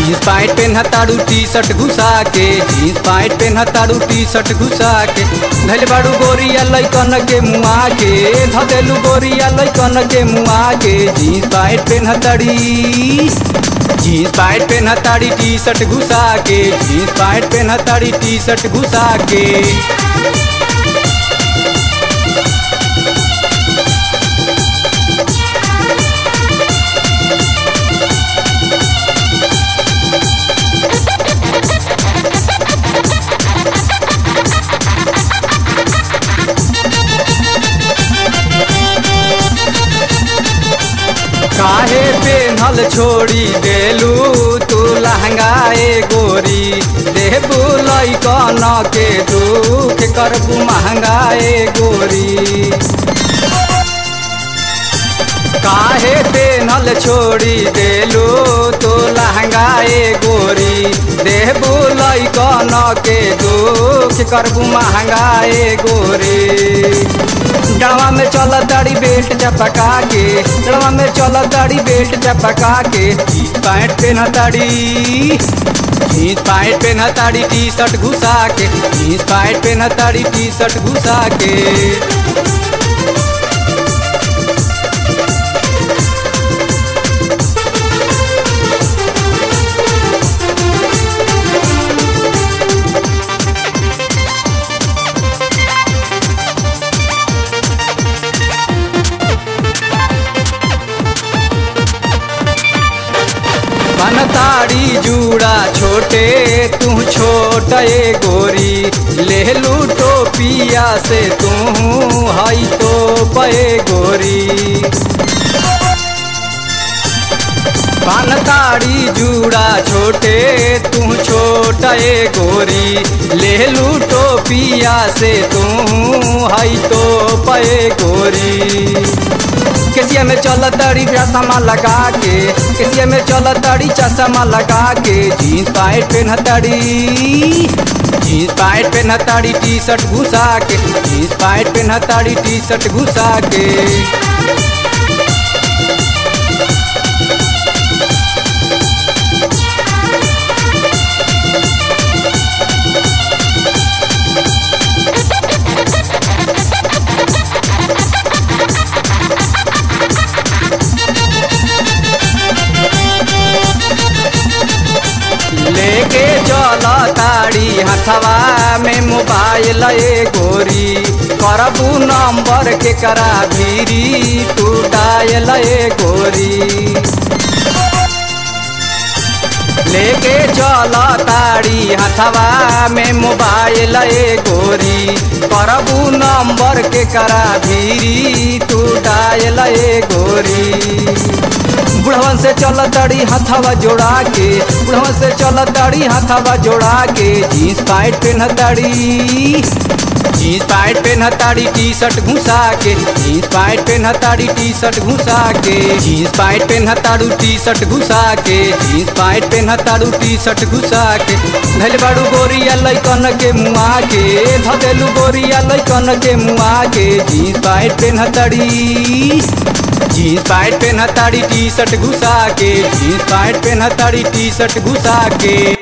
jeans pant पेन्हताड़ू T shirt घुसा के जीन्स पैंट पेन्हताड़ू टी शर्ट घुसा के धैल बाड़ू गोरिया लैकन के मुआ के धदेलू गोरिया लैकन के मुआ के जीन्स पैंट पेन्हताड़ी जीन्स पैंट पेन्हताड़ी टी शर्ट घुसा के जीन्स पैंट पेन्हताड़ी टी शर्ट घुसा के काहे पेन्हल छोड़ी देलू तू लहंगाए गोरी देबू लैकन के दुख करबू महंगाए गोरी काहे पेनल छोड़ी देलू तू लहंगाए गोरी देबू लैकन के दुख करबू महंगाए गोरी डड़वा में चल दाड़ी बेल्ट चपका के डड़वा में चल दाड़ी बेल्ट चपका के जीन्स पैंट पेन ताड़ी जीन्स पैंट पेन ताड़ी टी शर्ट घुसा के जीन्स पैंट पेन ताड़ी टी शर्ट घुसा के बनताड़ी जूड़ा छोटे तू छोट ए गोरी ले लू टोपिया से तू हई तो पे गोरी बनताड़ी जूड़ा छोटे तू छोट ए गोरी ले लू टोपिया से तू हई तो पे गोरी केसिया में चल तड़ी चश्मा लगा के केसिया में चल तड़ी चश्मा लगा के जीन्स पैंट पेन तड़ी जीन्स पैंट पेन तड़ी टी शर्ट घुसा के जीन्स पैंट पेन तड़ी टी शर्ट घुसा के लेके चल ताड़ी हथवा में मोबाइल ए गोरी करबू नंबर के करा भीरी तू डायल ए गोरी लेके चल ताड़ी हथवा में मोबाइल ए गोरी करबू नंबर के करा भीरी तू डायल ए गोरी बुढ़वन से चल तड़ी हथवा जोड़ा के बुढ़वन से चल तड़ी हथवा जोड़ा के जीन्स पैंट पेन तड़ी जीन्स पैंट पेन ताड़ी टी शर्ट घुसा के जीन्स पैंट पेन ताड़ी टी शर्ट घुसा के जीन्स पैंट पेन ताड़ू टी शर्ट घुसा के जीन्स पैंट पेन ताड़ू टी शर्ट घुसा के धैल बाड़ू गोरिया लैकन के मुआ के धदेलू गोरिया लैकन के मुआ के जीन्स पैंट पेन तड़ी जीन्स पैंट पेन ताड़ी टी शर्ट घुसा के जीन्स पैंट पेन ताड़ी टी शर्ट घुसा के